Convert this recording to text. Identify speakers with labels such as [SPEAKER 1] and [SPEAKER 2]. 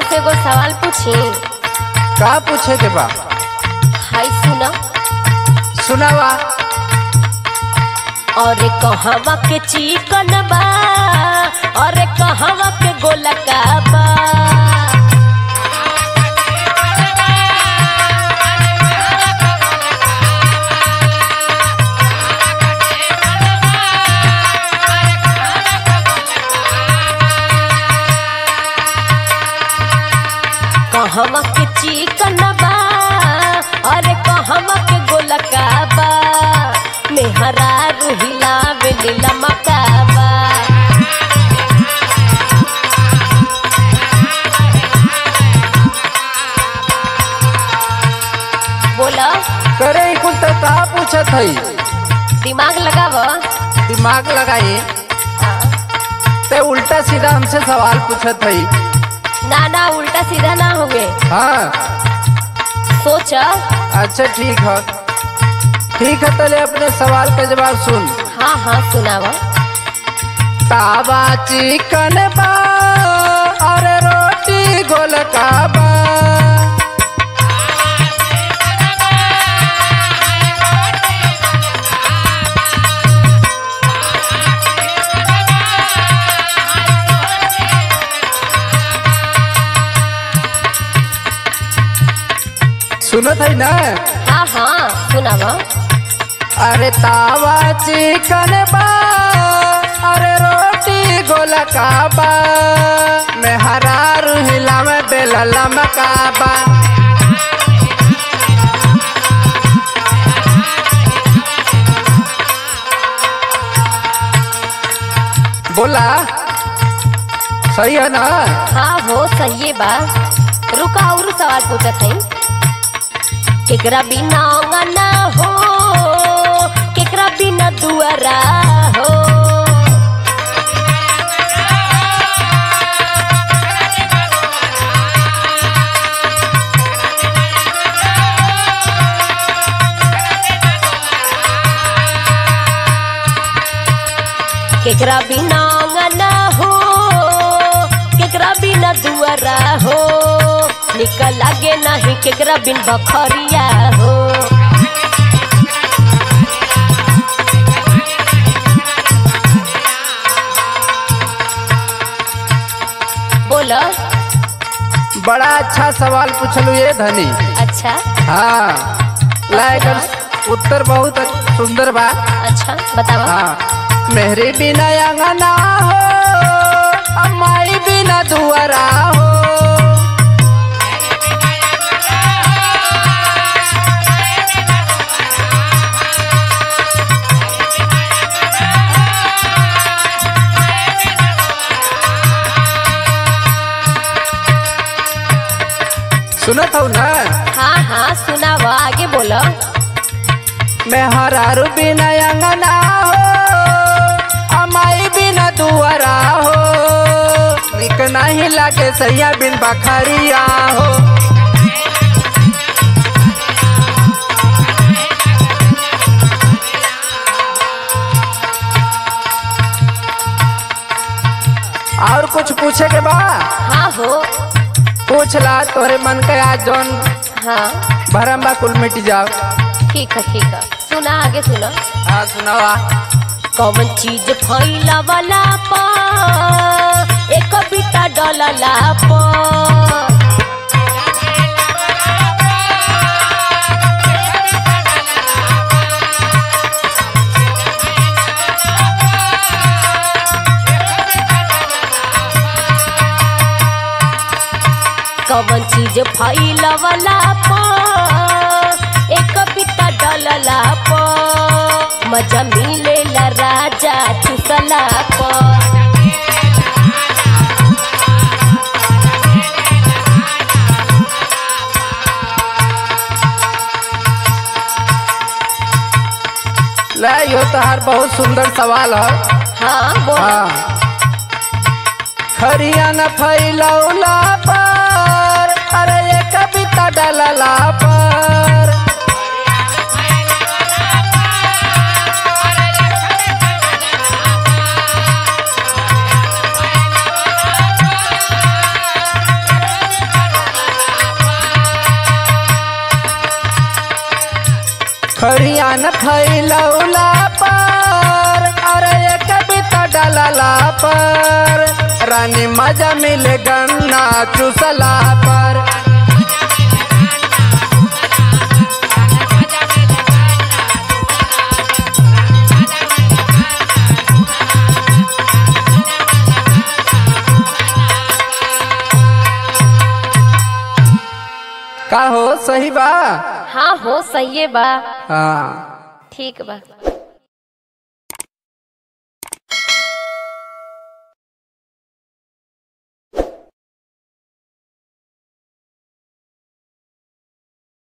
[SPEAKER 1] से एगो सवाल पूछी
[SPEAKER 2] का पूछे के बा
[SPEAKER 1] हाय सुना
[SPEAKER 2] सुनावा
[SPEAKER 1] और कहवा के चिकन बा और कहवा के गोलका बा कहवा के चिकन बा और कहवा के गोलका बा मेहरा रुहिला बेलीला मकाबा बोला
[SPEAKER 2] करे ई कुल तो का पूछत हई
[SPEAKER 1] दिमाग लगाव
[SPEAKER 2] दिमाग लगाई ते उल्टा सीधा हमसे सवाल पूछत हई
[SPEAKER 1] ना ना उल्टा सीधा ना हुए
[SPEAKER 2] हाँ
[SPEAKER 1] सोच
[SPEAKER 2] अच्छा ठीक है ठीक है तले अपने सवाल का जवाब सुन
[SPEAKER 1] हाँ हाँ सुनावा
[SPEAKER 2] तावा चिकन बा और रोटी गोलका बा सुनत है ना
[SPEAKER 1] हाँ हाँ सुनावा
[SPEAKER 2] अरे तावा चिकन बा अरे रोटी गोलका बा मैं हरा रुहिला में बेलला मकाबा बोला सही है ना
[SPEAKER 1] हाँ हो सही बा रुका और सवाल पूछत है केकरा बिना अंगना हो केकरा बिना दुआरा हो केकरा बिना अंगना हो केकरा बिना दुआरा हो निकल लागे नहीं केकरा बिन बखरिया हो बोलो
[SPEAKER 2] बड़ा अच्छा सवाल पूछलू ये धनी
[SPEAKER 1] अच्छा
[SPEAKER 2] हाँ लाइक उत्तर बहुत सुंदर बा
[SPEAKER 1] अच्छा बतावा
[SPEAKER 2] हाँ मेहरी बिना अंगना हो अम्माई बिना दुआरा हो सुनत हो ना
[SPEAKER 1] हाँ हाँ सुनावा आगे बोलो
[SPEAKER 2] मैं हरारू बिना अंगना हो अमाई बिना दुआरा हो निक नहीं लागे सैया बिन बखरिया हो और कुछ पूछे के बा
[SPEAKER 1] हाँ हो
[SPEAKER 2] पूछ ला तोरे मन के आज जौन
[SPEAKER 1] हाँ
[SPEAKER 2] भरम बा कुल मिट जाओ
[SPEAKER 1] ठीक है ठीक है सुना आगे सुना
[SPEAKER 2] हाँ सुनावा
[SPEAKER 1] कौन चीज फैला वाला पा एक बिता डलला पा कौन चीज फैला वाला पा एक बिता डलला पा मजा मिलेला राजा चुसला पा
[SPEAKER 2] ले यो तोहार बहुत सुंदर सवाल है
[SPEAKER 1] हाँ बोल
[SPEAKER 2] हाँ खरिया न फैलौला पर अरे ये कविता डलला पर खरियान फैलौला पर अरे ये कविता डालला पर रानी मजा मिले गन्ना चूसला पर का हो सही बा
[SPEAKER 1] हाँ हो सही बा
[SPEAKER 2] हाँ
[SPEAKER 1] ठीक बा